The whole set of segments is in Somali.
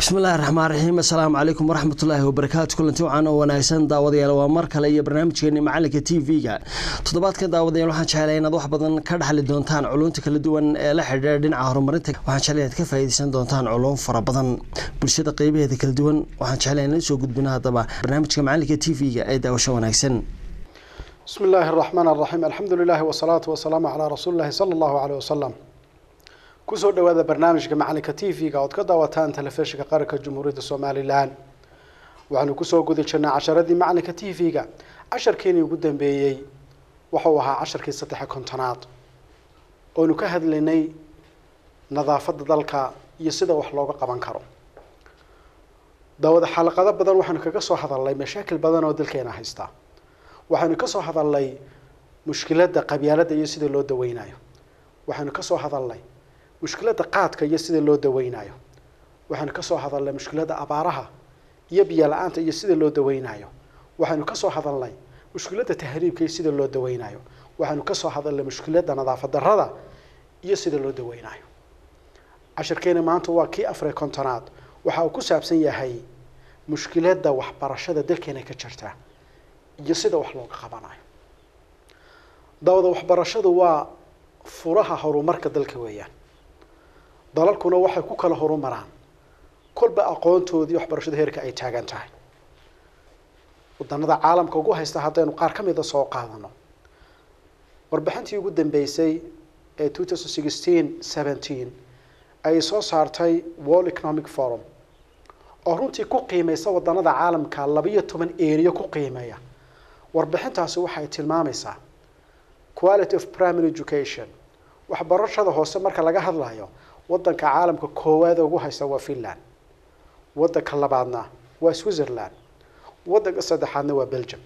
bismillahi raxmaan raxiim assalaamu calaykum waraxmatullaahi wabarakaatu kulanti wacan oo wanaagsan daawadayaal waa mar kale iyo barnaamijkeeni macalinka t v-ga toddobaadkan daawadayaal waxaan jeclay inaad wax badan ka dhexli doontaan culunta kala duwan ee la xidhiidha dhinaca horumarinta waxaan jeclay inaad ka faa'iidaysan doontaan culum fara badan bulshada qeybaheeda kala duwan waxaan jeclay inaan soo gudbino haddaba barnaamijka macalinka t v-ga ee daawasho wanaagsan بسم الله الرحمن الرحيم الحمد لله والصلاة والسلام على رسول الله صلى الله عليه وسلم kusoo dhawaada barnaamijka macalinka t v-ga ood ka daawataan telefishinka qaranka jamhuuriyadda somalilan waxaanu kusoo guda jirnay casharadii macalinka t v-ga casharkeenii ugu dambeeyey wuxuu ahaa casharkii saddexe kontonaad oonu ka hadlaynay nadaafadda dalka iyo sida wax looga qaban karo daawada xalaqado badan waxaanu kaga soo hadalnay mashaakil badan oo dalkeena haysta waxaynu ka soo hadalnay mushkiladda qabyaaladda iyo sida loo daweynayo waxaynu ka soo hadalnay mushkiladda qaadka iyo sida loo daweynayo waxaynu ka soo hadalnay mushkiladda abaaraha iyo biyo la-aanta iyo sida loo daweynayo waxaynu ka soo hadalnay mushkiladda tahriibka iyo sida loo daweynayo waxaynu ka soo hadalnay mushkiladda nadaafad darrada iyo sida loo daweynayo cashirkeena maanta waa kii afar kontonaad waxa uu ku saabsan yahay mushkiladda waxbarashada dalkeena ka jirta iyo sida wax looga qabanayo daawada waxbarashadu waa furaha horumarka dalka weeyaan dalalkuna waxay ku kala horumaraan kolba aqoontoodii waxbarashada heerka ay taagan tahay wadanada caalamka ugu haysta haddaynu qaar ka mida soo qaadano warbixintii ugu dambeysay ee two thousand sixteen seventeen ay soo saartay world economic forum oo runtii ku qiimeysa wadanada caalamka labiyo toban eriyo ku qiimeeya warbixintaasi waxay tilmaamaysaa quality of primary education waxbarashada hoose marka laga hadlayo wadanka caalamka koowaad ugu haysta waa finland wadanka labaadna waa switzerland wadanka saddexaadna waa belgium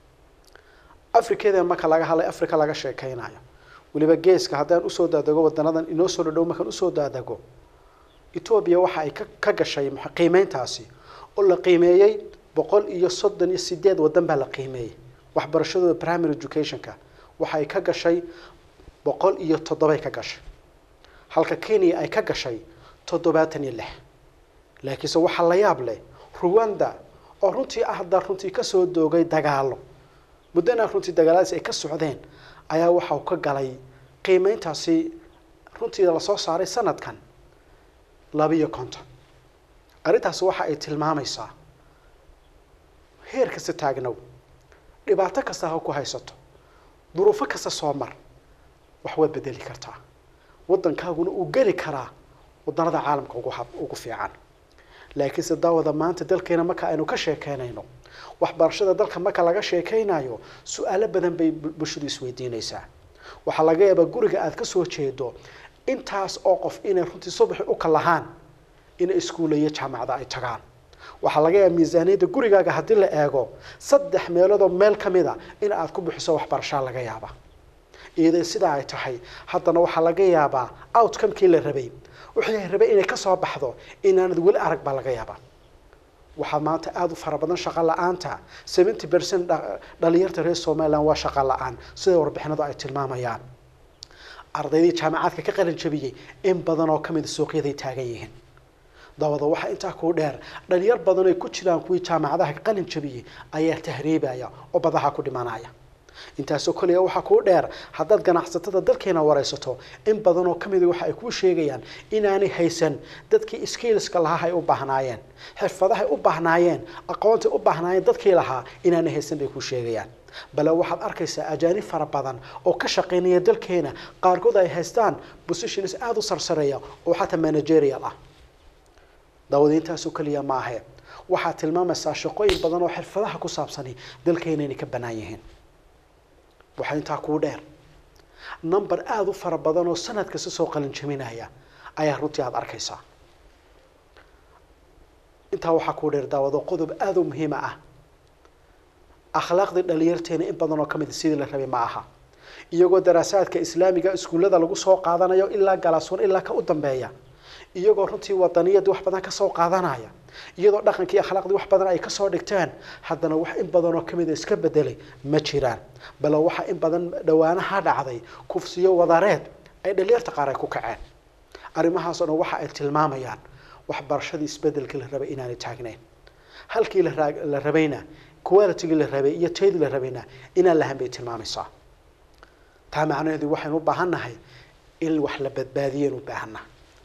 africada marka laga hadlay africa laga sheekeynayo weliba geeska haddaan usoo daadego wadanadan inoo soo dhadhow markaan usoo daadego ethoobia waxa ay ka gashay qiimeyntaasi oo la qiimeeyey boqol iyo soddon iyo sideed wadan baa la qiimeeyey waxbarashadooda primary educationka waxay ka gashay boqol iyo toddobay ka gashay halka kenya ay ka gashay toddobaatan iyo lix laakiinse waxaa la yaab leh ruwanda oo runtii ah hadda runtii kasoo doogay dagaalo muddana runtii dagaaladaas ay ka socdeen ayaa waxa uu ka galay qiimeyntaasi runtii lasoo saaray sanadkan labiyo konton arrintaasi waxa ay tilmaamaysaa heer kasta taagnow dhibaato kasta ha ku haysato duruufo kasta soo mar wax waad bedeli kartaa waddankaaguna uu geli karaa wadanada caalamka ugu hab ugu fiican laakiinse daawada maanta dalkeena marka aynu ka sheekeynayno waxbarashada dalka marka laga sheekeynayo su-aalo badan bay bulshadu isweydiinaysaa waxaa laga yaabaa guriga aada kasoo jeedo intaas oo qof inay runtii subaxi u kalahaan inay iskuulayo jaamacada ay tagaan waxaa laga yaaba miisaaniyadda gurigaaga haddii la eego saddex meeloodoo meel ka mid a in aad ku bixiso waxbarashaa laga yaaba iyadoo sidaa ay tahay haddana waxaa laga yaabaa outcomekii la rabay wixii rabay inay kasoo baxdo inaanad weli arag baa laga yaabaa waxaa maanta aada u fara badan shaqo la-aanta seventy percent dhalinyarta reer somaliland waa shaqo la-aan sida warbixinadu ay tilmaamayaan ardaydii jaamacaadka ka qalin jabiyey in badan oo kamida suuqyaday taagan yihiin dabada waxaa intaa kuu dheer dhalinyar badan ay ku jiraan kuwii jaamacadaha ka qalin jabiyey ayaa tahriibaya oo badaha ku dhimanaya intaasoo koliya waxaa kuu dheer haddaad ganacsatada dalkeena wareysato in badan oo kamida waxa ay kuu sheegayaan inaanay haysan dadkii skillska lahaa ay u baahnaayeen xirfadahay u baahnaayeen aqoontay u baahnaayeen dadkii lahaa inaanay haysan bay kuu sheegayaan bale waxaad arkaysaa ajaanib fara badan oo ka shaqeynaya dalkeena qaarkood ay haystaan positions aada u sarsareeya oo xataa managerial ah daawada intaasoo keliya ma ahe waxaad tilmaamaysaa shaqooyin badan oo xirfadaha ku saabsani dalkeena inay ka bannaan yihiin waxaa intaa kuu dheer number aada u fara badan oo sanad kasta soo qalin jaminaya ayaa runtii aada arkaysaa intaa waxaa kuu dheer daawado qodob aada u muhiima ah akhlaaqdii dhalinyarteena in badan oo ka mid sidii la rabay ma aha iyagoo daraasaadka islaamiga iskuullada lagu soo qaadanayo ilaa galaaswan ilaa ka u dambeeya iyagoo runtii wadaniyadii wax badan kasoo qaadanaya iyadoo dhaqankii akhlaaqdii wax badan ay kasoo dhigteen haddana wax in badan oo kamida iska bedelay ma jiraan bale waxa in badan dhawaanaha dhacday kufsiyo wadareed ay dhalinyarta qaar ay ku kaceen arrimahaas oo dhan waxa ay tilmaamayaan waxbarashadii isbedelkii la rabay inaanay taagnayn halkii la raa- la rabayna qualitygii la rabay iyo taydii la rabayna inaan lahan bay tilmaamaysaa taa macnaheedu waxaynu u baahan nahay in wax la badbaadiyaynu u baahannahay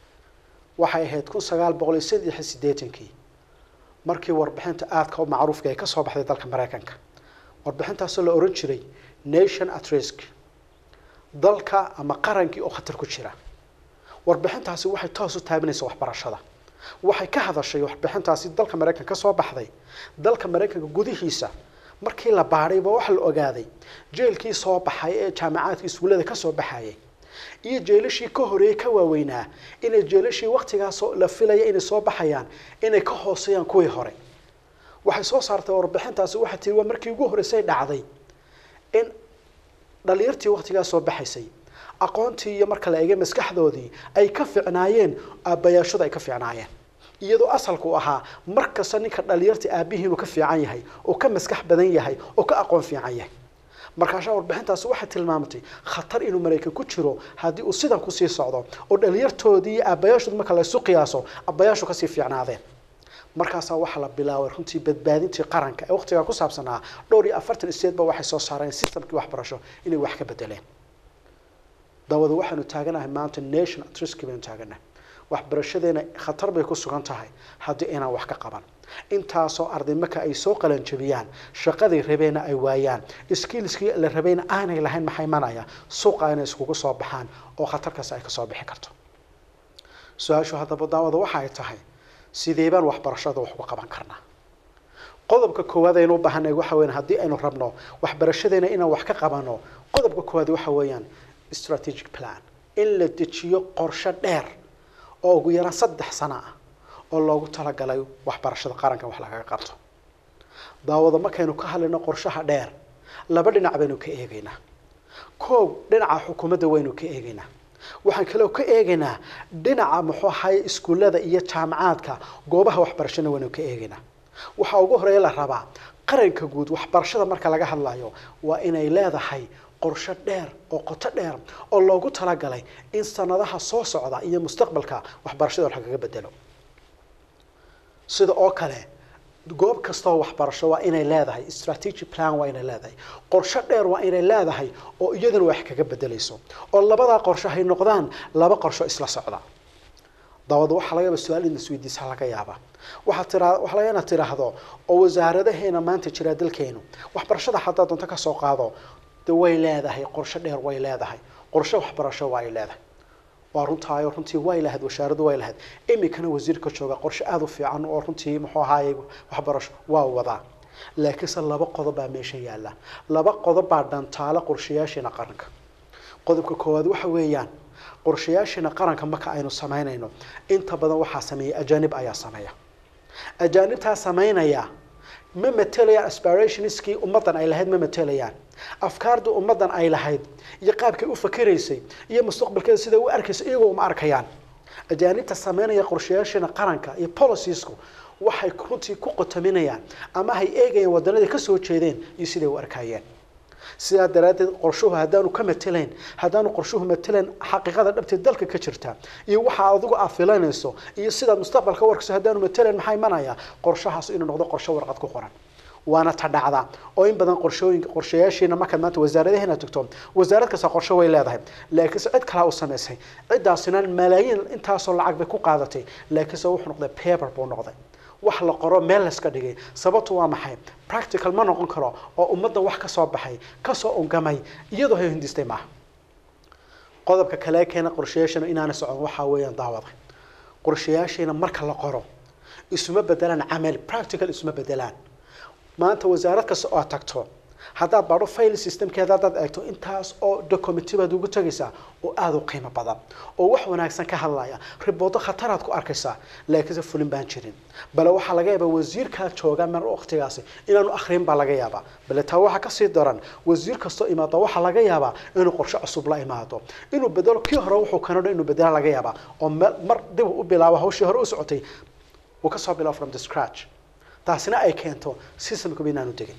waxay ahayd kun sagaal boqol iyo saddex iyo siddeetankii markii warbixinta aadka u macruufka ay ka soo baxday dalka maraykanka warbixintaasoo la oran jiray nation at risk dalka ama qarankii oo khatar ku jira warbixintaasi waxay toos u taabinaysaa waxbarashada waxay ka hadashay warbixintaasi dalka maraykanka ka soo baxday dalka maraykanka gudihiisa markii la baadhayba waxa la ogaaday jeelkii soo baxay ee jaamacaadka iskuullada ka soo baxayay iyo jeelashii ka horeeyey ka waaweynaa inay jeelashii waktigaas la filaya inay soo baxayaan inay ka hooseeyaan kuwii hore waxay soo saartay warbixintaasi waxay tiri waa markii ugu horreysay dhacday in dhalinyartii waktigaas soo baxaysay aqoontii iyo marka la eegay maskaxdoodii ay ka fiicnaayeen aabbayaashooda ay ka fiicnaayeen iyadoo asalku ahaa mar kasta ninka dhalinyarta aabihii inuu ka fiican yahay oo ka maskax badan yahay oo ka aqoon fiican yahay markaashaa warbixintaasi waxay tilmaamatay khatar inuu maraykan ku jiro haddii uu sidan kusii socdo oo dhalinyartoodii iyo aabbayaashood marka la isu qiyaaso aabbayaashu kasii fiicnaadeen markaasaa waxaa la bilaabay runtii badbaadintii qaranka ee waqtigaa ku saabsanaa dhowr iyo afartan isteedba waxay soo saareen systemkii waxbarasho inay wax ka bedeleen dawada waxaanu taaganahay maanta nation at risk baynu taaganahay waxbarashadeena khatar bay ku sugan tahay haddii inaan wax ka qaban intaasoo arday marka ay soo qalanjabiyaan shaqadii rabeena ay waayaan skillskii la rabayna aanay lahayn maxay imanaya suuqa inay iskugu soo baxaan oo khatarkaas ay kasoo bixi karto su-aashu haddaba daawada waxa ay tahay sidee baan waxbarashada wax uga qaban karnaa qodobka koowaad aynu u baahanay waxa weeyaan haddii aynu rabno waxbarashadeena inaan wax ka qabano qodobka koowaad waxa weeyaan strategic plan in la dejiyo qorshe dheer oo ugu yaraan saddex sano ah oo loogu talagalay waxbarashada qaranka wax lagaga qabto daawada markaynu ka hadlayno qorshaha dheer laba dhinac baynu ka eegaynaa koow dhinaca xukuumadda waynu ka eegaynaa waxaan kaloo ka eegaynaa dhinaca muxuu ahaye iskuullada iyo jaamacaadka goobaha waxbarashana waynu ka eegaynaa waxaa ugu horeeya la rabaa qaranka guud waxbarashada marka laga hadlayo waa inay leedahay qorshe dheer oo qoto dheer oo loogu talagalay in sanadaha soo socda iyo mustaqbalka waxbarashada wax lagaga bedelo sida oo kale goob kastoo waxbarasho waa inay leedahay strategic plan waa inay leedahay qorshe dheer waa inay leedahay oo iyaduna wax kaga bedelayso oo labadaa qorshe hay noqdaan laba qorsho isla socda dabada waxaa laga yaaba su-aal in isweydiisa laga yaaba waxaa tira waxaa laga inaad tiraahdo oo wasaaradaheena maanta jira dalkeenu waxbarashada haddaa doonto kasoo qaado de way leedahay qorshe dheer way leedahay qorshe waxbarasho waa ay leedahay waa runtaayo runtii way lahayd washaaradu way lahayd iminkana wasiirka jooga qorshe aada u fiican oo runtii muxuu ahaaye waxbarasho waa wadaa laakiinse laba qodob baa meesha yaalla laba qodob baa dhantaalo qorshayaasheena qaranka qodobka koowaad waxa weeyaan qorshayaasheena qaranka marka aynu samaynayno inta badan waxaa sameeya ajaanib ayaa sameeya ajaanibtaa samaynaya ma matelayaan aspirationskii ummaddan ay lahayd ma matelayaan afkaardii ummaddan ay lahayd iyo qaabkay u fakeraysay iyo mustaqbalkeeda siday u arkaysa iyagoo uma arkayaan ajaanibta sameynaya qorshayaasheena qaranka iyo policysku waxay runtii ku qotaminayaan ama hay eegayaan waddanadii kasoo jeedeen iyo siday u arkayeen sidaa daraaddeed qorshuhu haddaanu ka matelayn haddaanu qorshuhu matelayn xaqiiqada dhabteed dalka ka jirta iyo waxa adigu aad filanayso iyo sidaad mustaqbalka warkayso haddaanu matelayn maxaa imanaya qorshahaas inuu noqdo qorshe warqad ku qoran waana ta dhacda oo in badan qorshooyinka qorshayaashiina markaad maanta wasaaradaheena tagto wasaarad kasta qorshe way leedahay laakiinse cid kalaa u samaysay ciddaasina malaayiin intaasoo lacag bay ku qaadatay laakiinse wuxuu noqday paper buu noqday wax la qoro meel layska dhigay sababtu waa maxay practical ma noqon karo oo ummadda wax ka soo baxay kasoo ungamay iyadoo hay hindistay maaha qodobka kale keena qorshayaashana inaana socon waxaa weeyaan daawada qorshayaashiina marka la qoro isuma bedelaan camal practical isuma bedelaan maanta wasaarad kasta oo aad tagto haddaad baadho file systemkeeda haddaad eegto intaas oo documenti baad ugu tegaysaa oo aada u qiimo badan oo wax wanaagsan ka hadlaya riboodo khataraad ku arkaysaa laakiinse fulin baan jirin bale waxaa laga yaabaa wasiirkaa jooga mar waqtigaasi inaanu akhrin baa laga yaabaa bale taa waxaa kasii daran wasiir kastoo imaado waxaa laga yaabaa inuu qorshe cusub la imaado inuu bedelo kii hore wuxuu kanadho inuu bedela laga yaabaa oo mar dib u bilaabo hawshii hore u socotay uu kasoo bilaabo from the scratch taasina ay keento systemkuba inaanu degin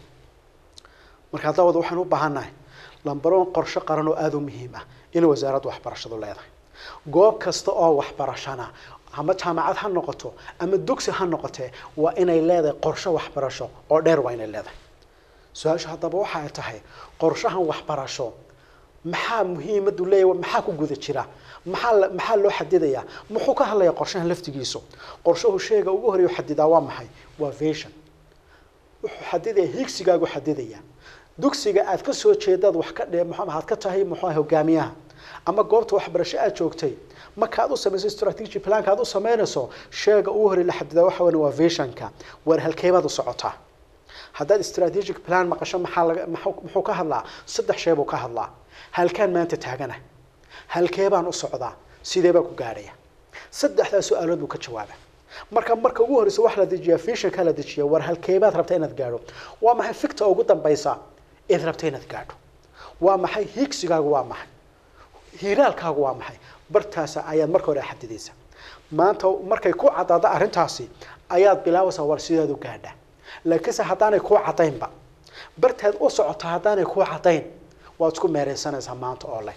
markaa daawada waxaan u baahannahay lambaroon qorshe qaran oo aada u muhiim ah in wasaaradda waxbarashadu leedahay goob kasta oo waxbarashana ama jaamacad ha noqoto ama dugsi ha noqotee waa inay leedahay qorshe waxbarasho oo dheer waa inay leedahay su-aashu haddaba waxa ay tahay qorshahan waxbarasho maxaa muhiimadu leeyahay maxaa ku guda jira maxaa la- maxaa loo xadidayaa muxuu ka hadlayaa qorshahan laftigiisu qorshahu sheega ugu horeeyo xadidaa waa maxay waa vision wuxuu xadidaya higsigaagu xadidaya dugsiga aad ka soo jeedaad wax ka dhe muxuu aad ka tahay muxuu ahay hogaamiyaha ama goobta waxbarasho aad joogtay markaad u samayso strategy planka aad u samaynayso sheega ugu horeeya la xadidaa waxa weyn waa visionka waar halkeebaad u socotaa haddaad strategic plan maqasho maxaa laga maxuu muxuu ka hadlaa saddex shay buu ka hadlaa halkaan maanta taagana halkee baan u socdaa sidee baan ku gaadhaya saddexdaa su-aalood buu ka jawaaba marka marka ugu horreysa wax la dejiyaa visionka la dejiya war halkeebaad rabta inaad gaadho waa maxay ficta ugu dambaysa eed rabta inaad gaadho waa maxay higsigaagu waa maxay hiiraalkaagu waa maxay bartaasa ayaad marka hore xadidaysa maanta markay ku caddaado arrintaasi ayaad bilaabaysaa war sidaad u gaadha laakiinse haddaanay kuu caddaynba bartaad u socoto haddaanay kuu caddayn waad isku meereysanaysaa maanta oo leh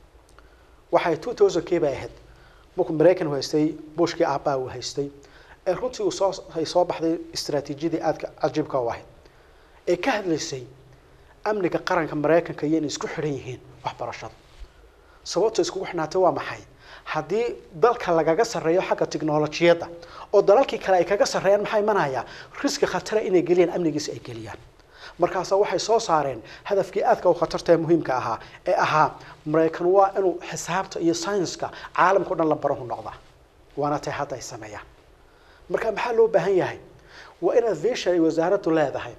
waxay two thousand kii bay ahayd markuu maraykan haystay bushkii aabbaa uu haystay ee runtii uu soo ay soo baxday istaraatiijiyadii aadka cajiibka u ahayd ee ka hadlaysay amniga qaranka maraykanka iyo inay isku xidhan yihiin waxbarashada sababta iskugu xidhnaatay waa maxay haddii dalka lagaga sarreeyo xagga tiknolojiyadda oo dalalkii kale ay kaga sarreeyaan maxaa imanaya riski khatara inay geliyaan amnigiisa ay geliyaan markaasa waxay soo saareen hadafkii aadka u khatarta ee muhiimka ahaa ee ahaa maraykan waa inuu xisaabta iyo saynska caalamka o dhan la barahu noqdaa waana tay hadda ay sameeyaan marka maxaa loo baahan yahay waa inaad vision ay wasaaraddu leedahay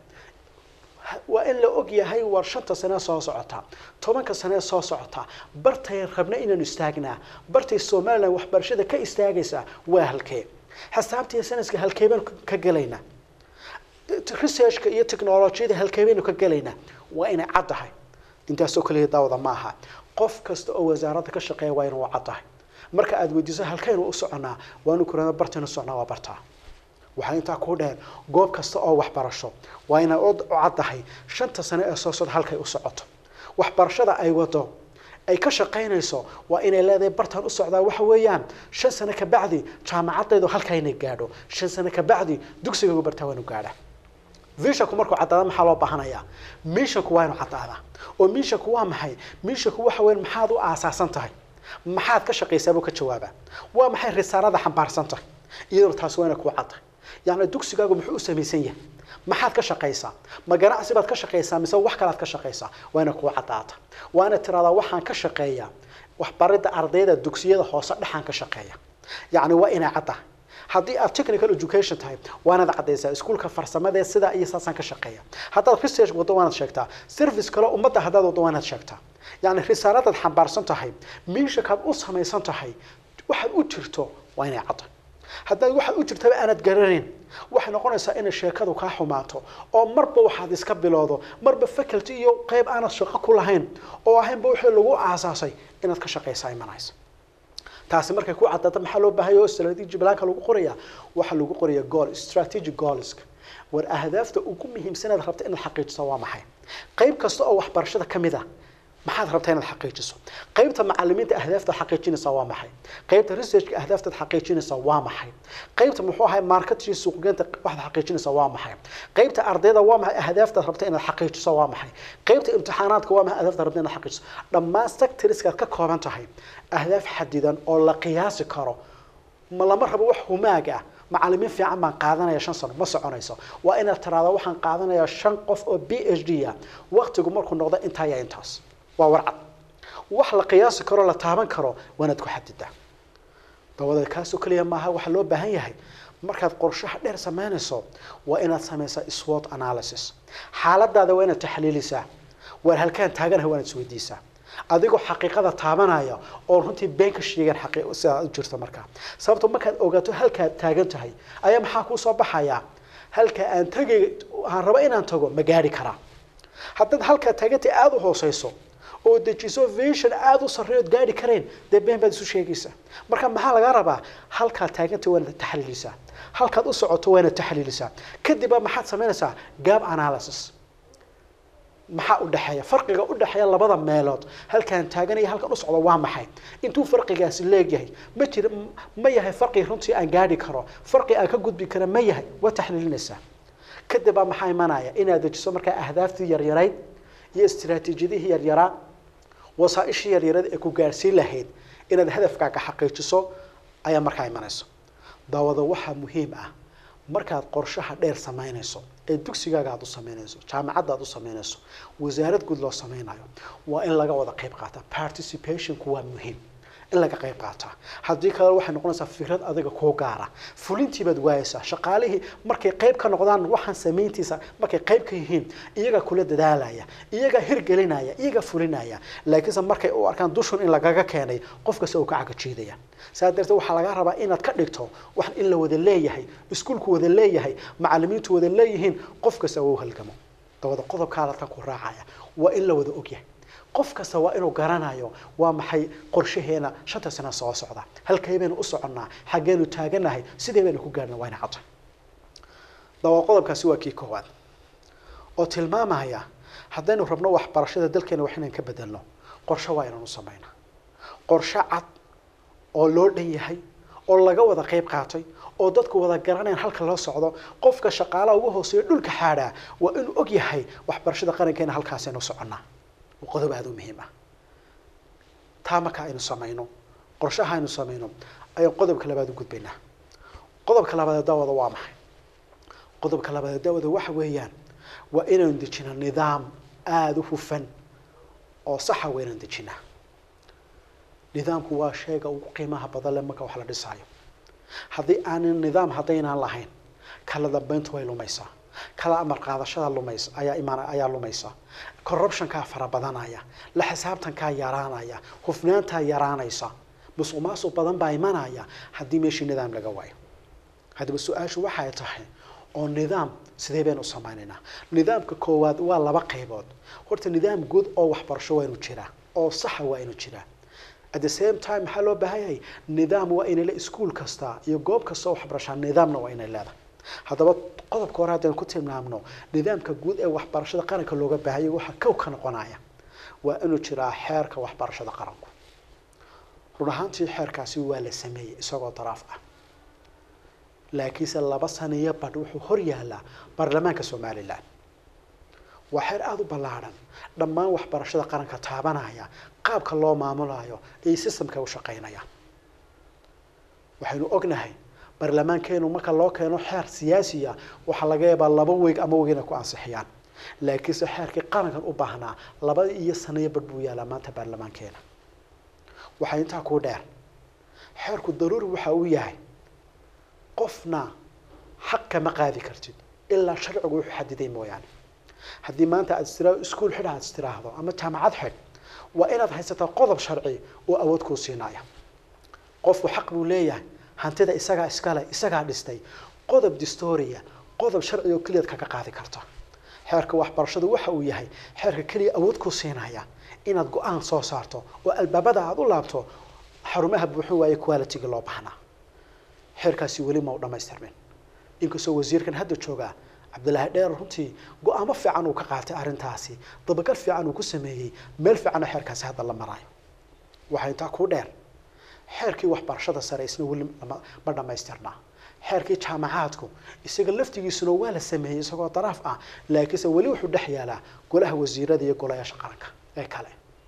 waa in la og yahay war shanta sane soo socota tobanka sane soo socota bartay rabna inaanu istaagnaa bartay somalilan waxbarashada ka istaagaysaa waa halkee xisaabta iyo sanaska halkee baanu ka gelaynaa researchka iyo technolojiyada halkee baynu ka gelaynaa waa inay cad tahay intaasoo kaliya daawada ma aha qof kasta oo wasaaradda ka shaqeeya waa inuu cad tahay marka aad weydiiso halkaynu u soconaa waanu kurana bartaynu soconaa waa bartaa waxaa intaa ku dheer goob kasta oo waxbarasho waa inay u cad tahay shanta sane ee soo socda halkay u socoto waxbarashada ay wado ay ka shaqaynayso waa inay leedahay bartaan u socdaa waxa weeyaan shan sane ka bacdi jaamacadaydu halkaynay gaadho shan sane ka bacdi dugsigaygu bartaa waanu gaadha visionku markuu caddaada maxaa loo baahanayaa missionku waa inuu caddaadaa oo missionku waa maxay missionku waxa weyn maxaad u aasaasan tahay maxaad ka shaqaysaa buu ka jawaabaa waa maxay risaalada xambaarsan tahay iyaduna taasi waa inay kuu caddahay yacni dugsigaagu muxuu u samaysan yahay maxaad ka shaqaysaa ma ganacsi baad ka shaqaysaa mise wax kalaad ka shaqaysaa waa inay kuu caddaata waa inaad tiradaa waxaan ka shaqeeyaa waxbaridda ardayda dugsiyada hoose dhexaan ka shaqeeya yacni waa inay caddahay haddii aad technical education tahay waa inaad caddaysaa iskuulka farsamadee sidaa iyo saasaan ka shaqeeya haddaad research waddo waa inaad sheegtaa service kale ummadda haddaad waddo waa inaad sheegtaa yacni risaaladaad xambaarsan tahay miishakaad u samaysan tahay waxaad u jirto waa inay caddahay haddaad waxaad u jirtaba aanad garanayn waxay noqonaysaa inay sheekadu kaa xumaato oo marba waxaad iska bilowdo marba faculty iyo qeyb aanad shaqo ku lahayn oo ahaynba wixii lagu aasaasay inaad ka shaqaysaa imanaysa taasi markay ku caddaata maxaa loo baahaya oo strategy blanka lagu qoraya waxaa lagu qoraya goal strategic goals war ahdaafta ugu muhiimsanaad rabta inaad xaqiijiso waa maxay qayb kasta oo waxbarashada ka mid ah maxaad rabtaa inaad xaqiijiso qaybta macalimiinta ahdaafta xaqiijinaysa waa maxay qaybta researchka ahdaaftaad xaqiijinaysa waa maxay qaybta muxuu ahay marketing suuqgeynta waxaad xaqiijinaysa waa maxay qaybta ardayda waa maxay ahdaaftaad rabta inaad xaqiijiso waa maxay qaybta imtixaanaadka waa maxay ahdaaftaad rabta inaad xaqiijiso dhammaan sectorskaad ka kooban tahay ahdaaf xadidan oo la qiyaasi karo ma lama rabo wax humaag ah macalimiin fiican baan qaadanaya shan sano ma soconayso waa inaad tiraada waxaan qaadanayaa shan qof oo b h d ah waqtigu markuu noqdo intaa ya intaas waa warcad wax la qiyaasi karo la taaban karo waanaad ku xadidaa dabadeed kaasoo keliya maaha waxaa loo baahan yahay markaad qorshaha dheer samaynayso waa inaad samaysaa swot analysis xaaladaada waa inaad taxliilisaa waar halkaan taaganahay waa inaad isweydiisaa adigoo xaqiiqada taabanaya oo runtii been ka sheegan sidaa u jirta markaa sababto markaad ogaato halkaad taagan tahay ayaa maxaa kuu soo baxaya halka aan tagay aan rabo inaan tago ma gaari karaa haddaad halkaa taagantay aada u hooseyso oo dejiso vision aada u sarreeyood gaari karayn dee been baad isu sheegaysaa marka maxaa laga rabaa halkaad taagantay waa inaad taxliilisaa halkaad u socoto waa inaad taxliilisaa kadibba maxaad samaynaysaa gap analysis maxaa u dhexeeya farqiga u dhexeeya labada meelood halkaan taaganaya halkan u socdo waa maxay intuu farqigaasi leegyahay ma jira ma yahay farqi runtii aan gaadhi karo farqi aan ka gudbi kara ma yahay waa taxliilinaysaa kadib baa maxaa imanaya inaad dejiso markaa ahdaaftii yaryarayd iyo istiraatiijiyadihii yaryaraa wasaaishii yaryarada ee ku gaarsiin lahayd inaad hadafkaaga xaqiijiso ayaa markaa imanayso daawada waxaa muhiim ah markaad qorshaha dheer samaynayso ee dugsigaaga aad u samaynayso jaamacadda aad u samaynayso wasaarad guud loo samaynayo waa in laga wada qayb qaata participationku waa muhiim in laga qayb qaataa haddii kale waxay noqonaysaa fikrad adiga kuu gaara fulintii baad waayeysaa shaqaalihii markay qayb ka noqdaan waxaan samayntiisa markay qayb ka yihiin iyagaa kula dadaalaya iyagaa hirgelinaya iyagaa fulinaya laakiinse markay u arkaan dushun in lagaga keenay qof kasta uu ka cagajiidaya saa darteed waxaa laga rabaa inaad ka dhigto wax in la wada leeyahay iskuulku wada leeyahay macalimiintu wada leeyihiin qof kasta uu halgamo dabada qodobkaa dadkan ku raacaya waa in la wada ogyahay qof kasta waa inuu garanayo waa maxay qorshaheena shanta sano soo socda halkay baynu u soconnaa xaggeenu taaganahay sidee baynu ku gaarna waa ina cadda daba qodobkaasi waa kii koowaad oo tilmaamaya haddaynu rabno waxbarashada dalkeena wax inaan ka bedelno qorshe waa inaan u samaynaa qorshe cad oo loo dhan yahay oo laga wada qayb qaatay oo dadku wada garanayaan halka loo socdo qofka shaqaalaha ugu hooseeya dhulka xaadhaa waa inuu og yahay waxbarashada qarankeena halkaasaynu soconnaa waa qodob aada u muhiim ah taa marka aynu samayno qorshaha aynu samayno ayaan qodobka labaad u gudbaynaa qodobka labaad ee daawada waa maxay qodobka labaad ee daawada waxa weeyaan waa inaynu dejinaa nidaam aada u hufan oo saxa waa inaan dejinaa nidaamku waa sheega ugu qiimaha badan leh marka wax la dhisaayo haddii aanan nidaam haddaynaan lahayn kala dambeyntu way lumaysaa kala amar qaadashada lumaysa ayaa imaan ayaa lumaysa corruptionkaa fara badanaya la xisaabtankaa yaraanaya hufnaantaa yaraanaysa musuq maasuq badan baa imanaya haddii meeshii nidaam laga waayo haddaba su-aashu waxay tahay oo nidaam sidee baynu u samaynaynaa nidaamka koowaad waa laba qaybood horta nidaam guud oo waxbarasho waa inu jiraa oo saxa waa inu jiraa at the same time maxaa loo baahan yahay nidaam waa inay le iskuol kasta iyo goob kasta oo waxbarashaa nidaamna waa inay leedahay haddaba qodobka hore haddaynu ku tilmaamno nidaamka guud ee waxbarashada qaranka looga baahayay waxaa kow ka noqonaya waa inuu jiraa xeerka waxbarashada qaranku run ahaantii xeerkaasi waa la sameeyey isagoo daraaf ah laakiinse laba saniyo badh wuxuu hor yaalaa baarlamaanka somalilan waa xeer aada u ballaadhan dhammaan waxbarashada qaranka taabanaya qaabka loo maamulayo iyo systemka u shaqeynaya waxaynu ognahay baarlamaankeenu marka loo keeno xeer siyaasiya waxaa laga yaabaa laba weeg ama weeg inay ku ansixiyaan laakiinse xeerkii qarankan u baahnaa laba iyo saniyo badh buu yaalaa maanta baarlamaankeena waxaa intaa kuu dheer xeerku daruuri waxa uu yahay qofna xaq kama qaadi kartid ilaa sharcigu wuxuu xadiday mooyaane haddii maanta aad istiraado iskuol xidh aad istiraahdo ama jaamacad xidh waa inaad haysataa qodob sharci oo awood kuu siinaya qofku xaq buu leeyahay hantida isagaa iskale isagaa dhistay qodob distoria qodob sharci oo keliyaad kaga qaadi karta xeerka waxbarashadu waxa uu yahay xeerka keliya awood kuu siinaya inaad go-aan soo saarto oo albaabada aada u laabto xarumaha buuxin waaye qualitygii loo baahnaa xeerkaasi weli ma u dhamaystirmin inkastoo wasiirkan hadda joogaa cabdillaahi dheer runtii go-aamo fiican uu ka qaatay arrintaasi dabagal fiican uu ku sameeyey meel fiicanna xeerkaasi hadda la maraayo waxaa intaa kuu dheer xeerkii waxbarashada sare isna weli ma dhamaystirnaa xeerkii jaamacaadku isaga laftigiisuna waa la sameeyey isagoo daraaf ah laakiinse weli wuxuu dhex yaalaa golaha wasiirada iyo golayaasha qaranka ee kale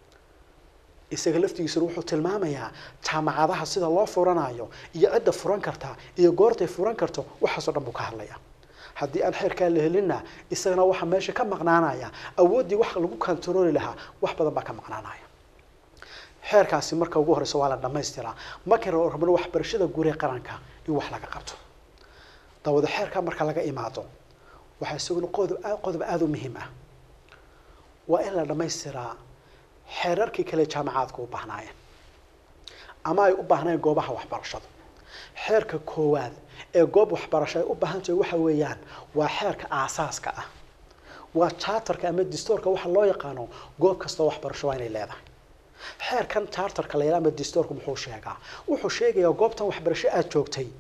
isaga laftigiisuna wuxuu tilmaamayaa jaamacadaha sida loo furanayo iyo cidda furan karta iyo goortay furan karto waxaasoo dhan buu ka hadlaya haddii aan xeerkaa la helinna isagana waxaa meesha ka maqnaanaya awooddii wax lagu kontarooli lahaa wax badan baa ka maqnaanaya xeerkaasi marka ugu horeysa waa la dhamaystiraa markay rabno waxbarashada guud ee qaranka in wax laga qabto dawada xeerkaa marka laga imaado waxaa isaguna qodob qodob aada u muhiim ah waa in la dhamaystiraa xeerarkii kale jaamacaadka u baahnaayeen ama ay u baahnayeen goobaha waxbarashadu xeerka koowaad ee goob waxbarasho ay u baahan tahay waxa weeyaan waa xeerka aasaaska ah waa charterka ama distoorka waxa loo yaqaano goob kastoo waxbarasho waa inay leedahay xeerkan charterka la yidhaha ama distoorku muxuu sheegaa wuxuu sheegayaa goobtan waxbarasho aada joogtay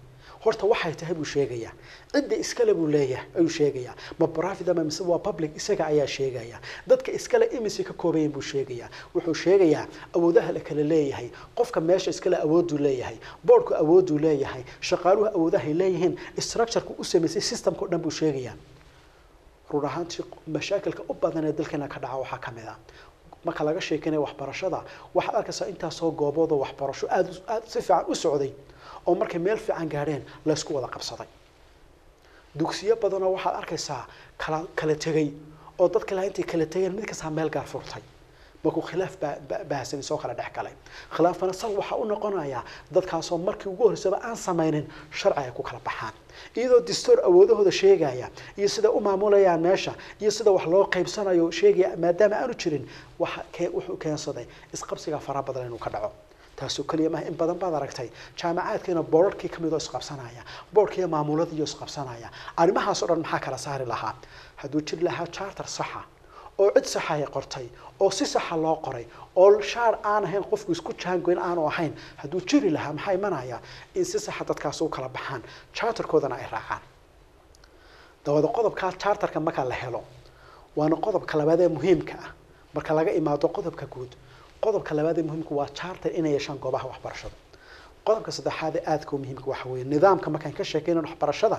horta waxay tahay buu sheegayaa cidda iskale buu leeyahay ayuu sheegayaa ma profit ama mise waa public isaga ayaa sheegaya dadka iskale imise ka koobayan buu sheegayaa wuxuu sheegayaa awoodaha la kala leeyahay qofka meesha iskale awooduu leeyahay boardku awooduu leeyahay shaqaaluhu awoodahay leeyihiin structureka u samaysay systemka o dhan buu sheegayaa run ahaantii mashaakilka u badan ee dalkeena ka dhaca waxaa ka mid ah marka laga sheekeynayo waxbarashada waxaad arkaysaa intaasoo goobood oo waxbarasho aada aada si fiican u socday oo markay meel fiican gaadheen laysku wada qabsaday dugsiyo badanoo waxaad arkaysaa kala kala tegay oo dadka laha intay kala tegeen mid kastaa meel gaar furtay markuu khilaaf baahsani soo kala dhex galay khilaafkana sal waxaa u noqonayaa dadkaasoo markii ugu horreysaba aan samaynin sharci ay ku kala baxaan iyadoo distoor awoodahooda sheegaya iyo sida u maamulayaan meesha iyo sida wax loo qaybsanayo sheegaya maadaama aanu jirin waxa wuxuu keensaday isqabsiga fara badan inuu ka dhaco taasoo keliya maaha in badan baad aragtay jaamacaadkiina boorarkii kamid oo isqabsanaya boorkiiyo maamuladii isqabsanaya arrimahaas o dhan maxaa kala saari lahaa hadduu jiri lahaa charter saxa oo cid saxa ay qortay oo si saxa loo qoray oo shaar aan ahayn qofku isku jaangoyn aanu ahayn hadduu jiri lahaa maxaa imanaya in si saxa dadkaas u kala baxaan charterkoodana ay raacaan dabada qodobkaa charterka marka la helo waana qodobka labaad ee muhiimka ah marka laga imaado qodobka guud qodobka labaad ee muhiimka waa charter inay yeeshaan goobaha waxbarashada qodobka saddexaad ee aadka u muhiimka waxa weeye nidaamka markaan ka sheekeynan waxbarashada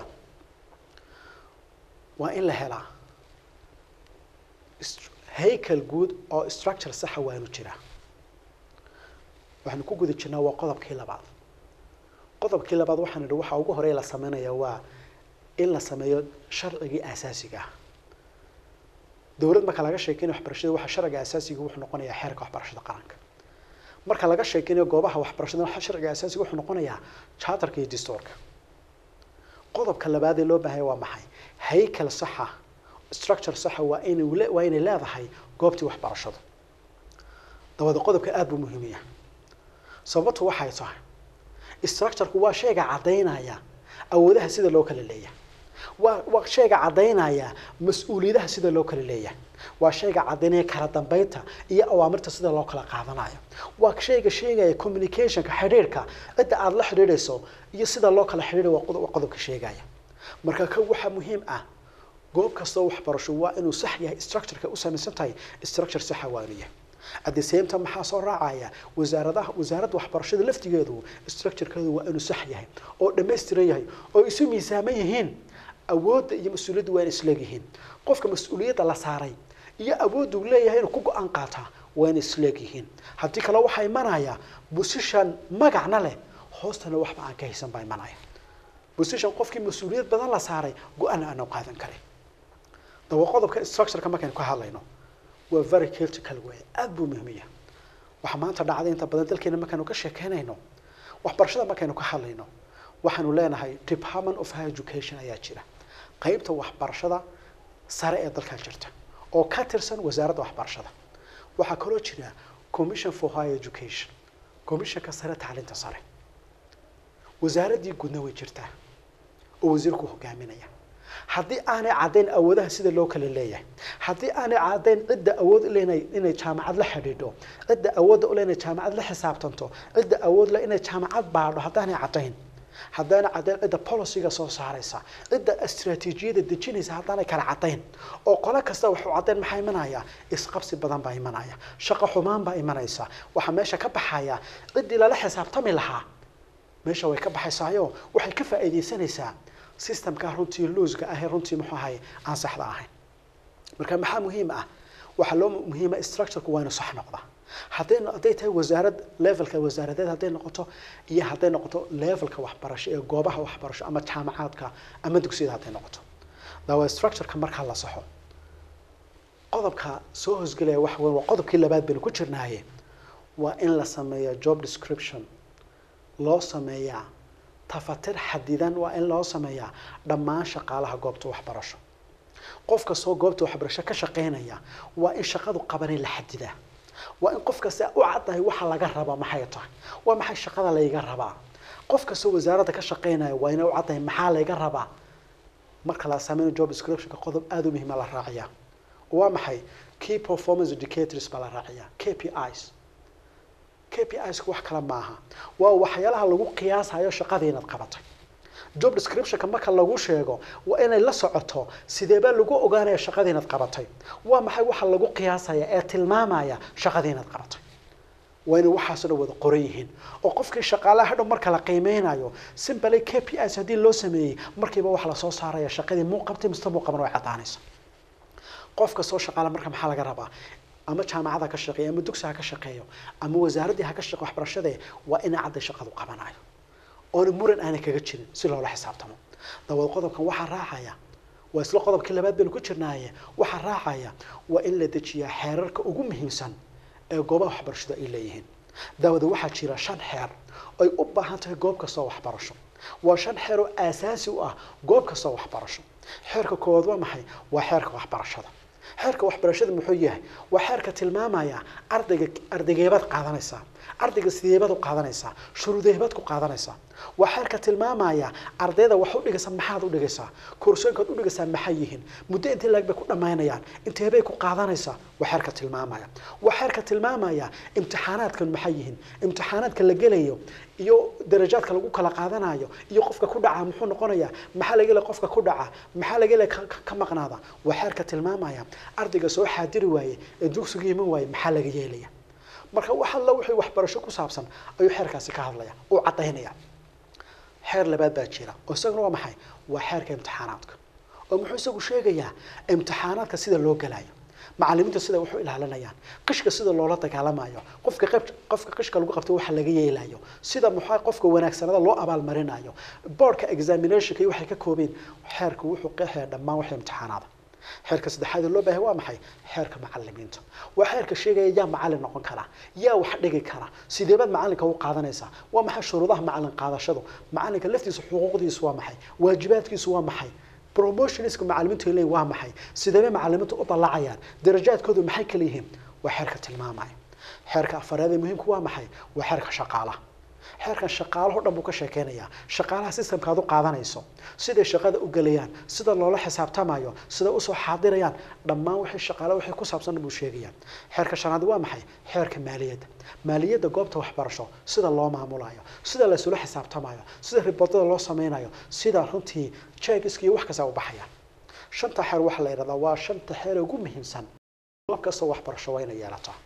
waa in la helaa haykel guud oo structure saxa waanu jiraa waxaanu ku guda jirnaa waa qodobkii labaad qodobkii labaad waxaan idhi waxa ugu horeya la sameynaya waa in la sameeyo sharcigii aasaasiga ah dowlad marka laga sheekeynayo waxbarashada waxa sharciga aasaasiga wuxuu noqonayaa xeerka waxbarashada qaranka marka laga sheekeynayo goobaha waxbarashada waxa sharciga aasaasiga wuxuu noqonayaa charterka iyo distoorka qodobka labaad ee loo baahanya waa maxay haykel saxa structure saxa waa inay waa inay leedahay goobtii waxbarashadu dabada qodobka aada buu muhiimiya sababtu waxay tahay structureku waa shayga caddaynaya awoodaha sida loo kala leeyahay waa waa shayga caddaynaya mas-uuliyadaha sida loo kala leeyahay waa shayga caddaynaya kala dambeynta iyo awaamirta sida loo kala qaadanayo waa shayga sheegaya communicationka xidhiirhka cidda aada la xidhiidhayso iyo sida loo kala xidhiidhay waa qodobka sheegaya marka ka waxaa muhiim ah goob kastoo waxbarasho waa inuu sax yahay structureka u samaysan tahay structure saxa waa inuu yahay at the same time maxaa soo raacaya wasaaradaha wasaaradda waxbarashada laftigeedu structurekeedu waa inuu sax yahay oo dhammaystiran yahay oo isu miisaaman yihiin awoodda iyo mas-uuliyadda waa in isleegyihiin qofka mas-uuliyadda la saaray iyo awooddu leeyahay inuu ku go-aan qaataa waa in isleegyihiin haddii kale waxaa imanaya position magacna leh hoostana waxba aan ka haysan baa imanaya position qofkii mas-uuliyad badan la saaray go-aan aanu qaadan karin daba qodobka structureka markaynu ka hadlayno waa very critical way aada buu muhiimiya waxaa maanta dhacday inta badan dalkeena markaynu ka sheekeynayno waxbarashada markaynu ka hadlayno waxaanu leenahay department of high education ayaa jira qeybta waxbarashada sare ee dalkaa jirta oo ka tirsan wasaaradda waxbarashada waxaa kaloo jira commission for high education commissionka sare tacliinta sare wasaaraddii guudna way jirtaa oo wasiirku hogaaminaya haddii aanay caddayn awoodaha sida loo kala leeyahay haddii aanay caddayn cidda awood le inay jaamacad la xidhiidho cidda awoodda ule inay jaamacad la xisaabtanto cidda awood le inay jaamacad baadho haddaanay caddayn haddaanay caddayn cidda policyga soo saaraysa cidda istraatiijiyada dejinaysa haddaanay kala caddayn oo qolo kasta waxuu caddayn maxaa imanaya isqabsi badan baa imanaya shaqo xumaan baa imanaysa waxaa meesha ka baxaya ciddii lala xisaabtami lahaa meesha way ka baxaysaayo waxay ka faa'iidaysanaysaa systemka runtii loosga ahee runtii muxuu ahay aan saxda ahayn marka maxaa muhiim ah waxaa loo muhiima structureku waa inu sax noqda hadday hadday tahay wasaarad levelka wasaaradeed hadday noqoto iyo hadday noqoto levelka waxbarasho ee goobaha waxbarasho ama jaamacaadka ama dugsiyada hadday noqoto dawa structureka markaa la saxo qodobka soo hosgelaya waxa weyn waa qodobkii labaad baynu ku jirnaaye waa in la sameeyo job description loo sameeyaa tafatir xadidan waa in loo sameeyaa dhammaan shaqaalaha goobta waxbarasho qof kastoo goobta waxbarasho ka shaqeynaya waa in shaqadu qabanay la xadidaa waa in qof kasta u caddahay waxa laga rabaa maxay tahay waa maxay shaqada layga rabaa qof kastoo wasaaradda ka shaqeynaya waa inay u caddahay maxaa layga rabaa marka la sameynayo job descriptionka qodob aada u muhiima la raaciyaa waa maxay key performance indicators baa la raaciyaa k p is k p isku wax kale maaha waa waxyaalaha lagu qiyaasayo shaqadii inaad qabatay job descriptionka marka lagu sheego waa inay la socoto sideebaa lagu ogaanaya shaqadii inaad qabatay waa maxay waxa lagu qiyaasaya ee tilmaamaya shaqadii inaad qabatay waa inay waxaasoo dhan wada qoran yihiin oo qofkii shaqaalaha hadhow marka la qiimeynayo simply k p is haddii loo sameeyey markiiba waxa lasoo saaraya shaqadii muu qabtay mise muu qaban way caddaanaysa qof kastoo shaqaala marka maxaa laga rabaa ama jaamacada ka shaqeeyo ama dugsi ha ka shaqeeyo ama wasaaraddii ha ka shaqeeyo waxbarashadee waa inay cadday shaqadu qabanayo oona muran aanay kaga jirin si loola xisaabtamo dabad qodobkan waxaa raacaya waa isla qodobkii labaad baynu ku jirnaaye waxaa raacaya waa in la dejiyaa xeerarka ugu muhiimsan ee goobaha waxbarashada ay leeyihiin daawada waxaa jira shan xeer ay u baahan tahay goob kastoo waxbarasho waa shan xeer oo aasaasi u ah goob kastoo waxbarasho xeerka koowaad waa maxay waa xeerka waxbarashada xeerka waxbarashada muxuu yahay waa xeerka tilmaamaya ardayga ardaygeebaad qaadanaysaa ardayga sideebaad u qaadanaysaa shuruudeebaad ku qaadanaysaa waa xeerka tilmaamaya ardayda wax u dhigaysa maxaad u dhigaysaa koorsooyinkaad u dhigaysaa maxay yihiin muddo intee laag bay ku dhammaynayaan inteebay ku qaadanaysaa waa xeerka tilmaamaya waa xeerka tilmaamaya imtixaanaadkan maxay yihiin imtixaanaadka la gelayo iyo darajaadka lagu kala qaadanayo iyo qofka ku dhaca muxuu noqonayaa maxaa laga helaya qofka ku dhaca maxaa laga helaya ka maqnaada waa xeerka tilmaamaya ardayga soo xaadiri waaye ee dugsiga iman waaye maxaa laga yeelaya marka wax alla wixii waxbarasho ku saabsan ayuu xeerkaasi ka hadlaya uu caddaynaya xeer labaad baa jira oo isaguna waa maxay waa xeerka imtixaanaadka oo muxuu isagu sheegayaa imtixaanaadka sida loo galayo macalimiinta sida wax u ilaalinayaan qishka sida loola dagaalamayo qofka qayb qofka qishka lagu qabto waxa laga yeelayo sida maxaa qofka wanaagsanada loo abaalmarinayo boardka examinationka iyo waxay ka koobeen xeerku wuxuu qeexaya dhammaan waxa imtixaanaada xeerka saddexaad ee loo baahay waa maxay xeerka macalimiinta waa xeerka sheegaya yaa macalin noqon kara yaa wax dhigi kara sideebaad macalinka u qaadanaysaa waa maxay shuruudaha macalin qaadashadu macalinka laftiisa xuquuqdiisu waa maxay waajibaadkiisu waa maxay promotionska macalimiintu ay leeyihin waa maxay sideebay macalimiintu u dallacayaan darajaadkoodu maxay kala yihiin waa xeerka tilmaamaya xeerka afaraad ee muhiimku waa maxay waa xeerka shaqaalaha xeerkan shaqaalaho dhan buu ka sheekeynayaa shaqaalaha systemka aad u qaadanayso siday shaqada u gelayaan sida loola xisaabtamayo sida usoo xaadirayaan dhammaan wixii shaqaale wixii ku saabsan buu sheegayaa xeerka shanaad waa maxay xeerka maaliyadda maaliyadda goobta waxbarasho sida loo maamulayo sida laysula xisaabtamayo sida riboodada loo sameynayo sida runtii jeegiska iyo wax kasta u baxaya shanta xeer waxaa la yidhahdaa waa shanta xeer ee ugu muhiimsan goob kastoo waxbarasho waa inay yeelataa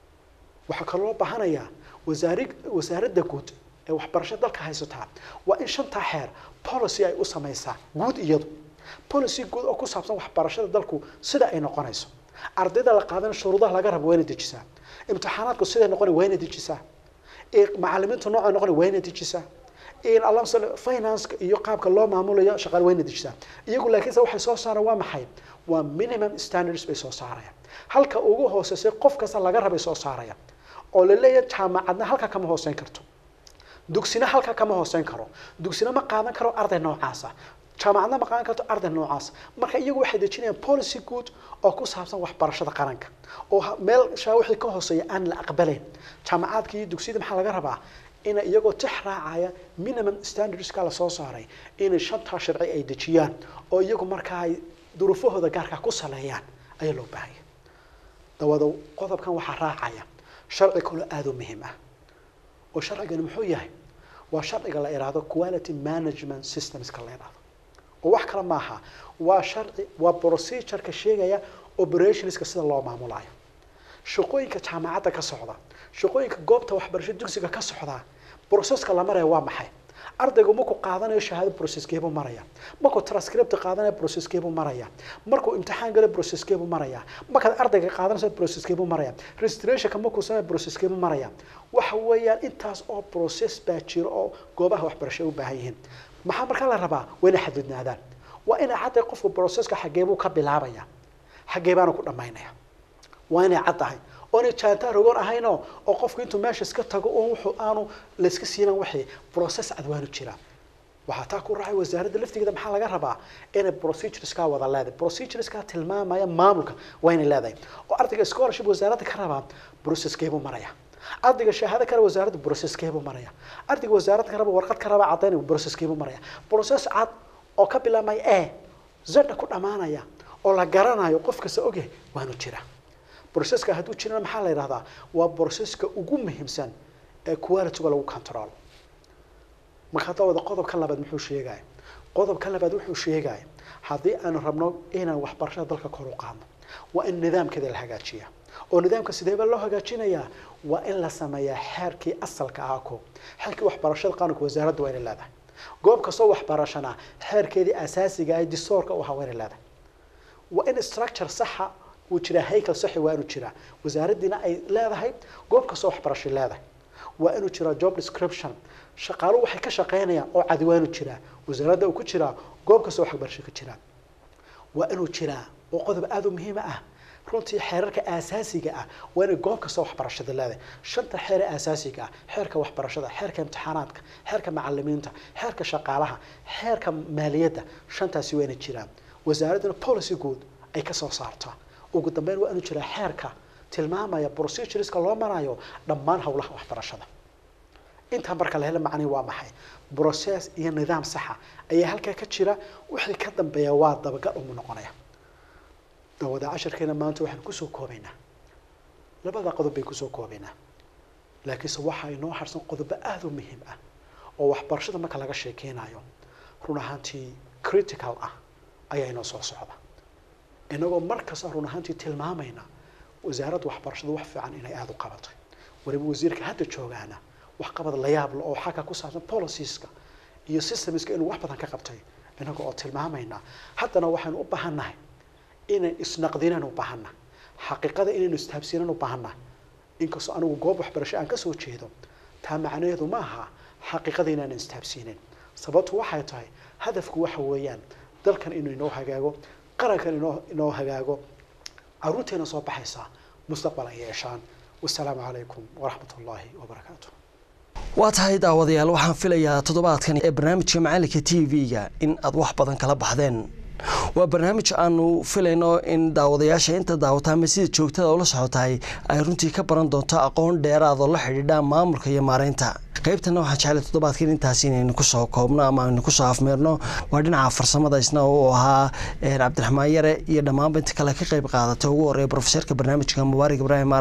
waxaa kaloo loo baahanayaa wasaari wasaaradda guud ee waxbarasho dalka haysataa waa in shantaa xeer policy ay u samaysaa guud iyadu policy guud oo ku saabsan waxbarashada dalku sida ay noqonayso ardayda la qaadan shuruudaha laga rabo waa inay dejisaa imtixaanaadku siday noqonay waa inay dejisaa macalimiintu noocay noqonay waa inay dejisaa alla financeka iyo qaabka loo maamulayo shaqaale waa inay dejisaa iyagu laakiinse waxay soo saaraan waa maxay waa minimum standards bay soo saarayaan halka ugu hooseysay qof kasta laga rabay soo saaraya oo la leeyahay jaamacadna halka kama hooseyn karto dugsina halka kama hooseyn karo dugsina ma qaadan karo arday noocaasa jaamacadna ma qaadan karto arday noocaas marka iyagu waxay dejinayaan policy good oo ku saabsan waxbarashada qaranka oo meel shaa wixii ka hooseeya aan la aqbalayn jaamacaadka iyo dugsiyada maxaa laga rabaa ina iyagoo tix raacaya minimum standardska lasoo saaray inay shantaa sharci ay dejiyaan oo iyagu markaa ay duruufahooda gaarka ku saleeyaan ayaa loo baahaya dawada qodobkan waxaa raacaya sharci kaloo aada u muhiim ah oo sharcigani muxuu yahay waa sharciga la idhaahdo quality management systemska la idhaahdo oo wax kale maaha waa sharci waa procedureka sheegaya operationska sida loo maamulayo shaqooyinka jaamacadda ka socda shaqooyinka goobta waxbarasho dugsiga ka socda processka la maraya waa maxay ardaygu markuu qaadanayo shahaado processkeebuu maraya markuu transcript qaadanayo processkeebuu maraya markuu imtixaan galo processkeebuu maraya markaad ardayga qaadanayso processkeebuu maraya registrationka markuu sameeyo processkeebuu maraya waxa weeyaan intaas oo process baa jiro oo goobaha waxbarasho u baahan yihiin maxaa markaa la rabaa waa inay xadidnaadaan waa inay cadday qofku processka xageebuu ka bilaabaya xagee baanu ku dhammaynaya waa inay cad tahay oonay jaantaa rogoon ahayno oo qofku intuu meesha iska tago oo wuxuu aanu layska siinan wixii process cadwaanu jira waxaa taa ku raacay wasaaradda laftigeeda maxaa laga rabaa inay procedureskaa wada leedahay procedureskaa tilmaamaya maamulka waa inay leedahay oo ardayga scholarship wasaaradda ka rabaa processkeebuu maraya ardayga shahaado kale wasaaradda processkeebuu maraya ardayga wasaaradda ka raba warqad ka raba caddaynaya processkeebuu maraya process cad oo ka bilaabmaya e zada ku dhammaanaya oo la garanayo qof kasta ogyahay waanu jira processka hadduu jirana maxaa la yidhahdaa waa processka ugu muhiimsan ee qualityga lagu control marka hadda wada qodobka labaad muxuu sheegaya qodobka labaad wuxuu sheegaya haddii aanu rabno inaan waxbarashada dalka kor u qaadno waa in nidaamkeeda la hagaajiya oo nidaamka sideeba loo hagaajinayaa waa in la sameeyaa xeerkii asalka ahaa ko xeerkii waxbarashada qaranka wasaaradda waa inay leedahay goob kastoo waxbarashana xeerkeedii asaasiga ah distoorka u ahaa waa inay leedahay waa in structure saxa uu jiraa haykel saxi waa inuu jiraa wasaaraddiina ay leedahay goob kastoo waxbarasho leedahay waa inuu jiraa job description shaqaaluhu waxay ka shaqaynayaan oo cadi waa inuu jiraa wasaaradda uu ku jiraa goob kastoo waxbarasho ka jiraa waa inuu jiraa oo qodob aada u muhiima ah runtii xeerarka aasaasiga ah waa inay goob kasta waxbarashada leedahay shanta xeer ee aasaasiga ah xeerka waxbarashada xeerka imtixaanaadka xeerka macalimiinta xeerka shaqaalaha xeerka maaliyadda shantaasi waa inay jiraan wasaaradduna policy guud ay kasoo saartaa ugu dambeyn waa inuu jiraa xeerka tilmaamaya procedureska loo marayo dhammaan howlaha waxbarashada intaa marka la helo macnihi waa maxay process iyo nidaam saxa ayaa halkaa ka jira wixii ka dambeeya waa dabagal umu noqonaya dawada casharkeena maanta waxaan kusoo koobaynaa labada qodob bay kusoo koobaynaa laakiinse waxaa inoo harsan qodobo aada u muhiim ah oo waxbarashada marka laga sheekeynayo run ahaantii critical ah ayaa inoo soo socda inagoo markasta run ahaantii tilmaamayna wasaaradda waxbarashada wax fiican inay aada u qabatay waliba wasiirka hadda joogaana waxqabad la yaab le oo xagga ku saabsan policieska iyo systemska inuu wax badan ka qabtay inaga oo tilmaamayna haddana waxaynu u baahannahay inaan isnaqdinaan u baahanna xaqiiqada inaynu istaabsiinaan u baahanna inkastoo anigu goob waxbarasho aan kasoo jeedo taa macnaheedu ma aha xaqiiqada inaanan istaabsiinin sababtu waxay tahay hadafku waxa weeyaan dalkan inuu inoo hagaago qarankan inoo inoo hagaago caruurteena soo baxaysa mustaqbal ay yeeshaan wasalaamu calaykum waraxmat ullaahi wabarakaatu waa tahay daawadayaal waxaan filayaa toddobaadkan ee barnaamijka macalinka t v-ga in aad wax badan kala baxdeen waa barnaamij aanu filayno in daawadayaasha inta daawata ama sida joogtada ula socotahay ay runtii ka baran doonto aqoon dheeraadoo la xidhiidha maamulka iyo maareynta qaybtana waxaan jeclay toddobaadkan intaas inaynu kusoo koobno ama aynu kusoo afmeerno waa dhinaca farsamada isna uu ahaa cabdiraxmaan yare iyo dhammaanba inta kale ka qayb qaadata ugu horeeya brofeserka barnaamijka mubaarak ibraahim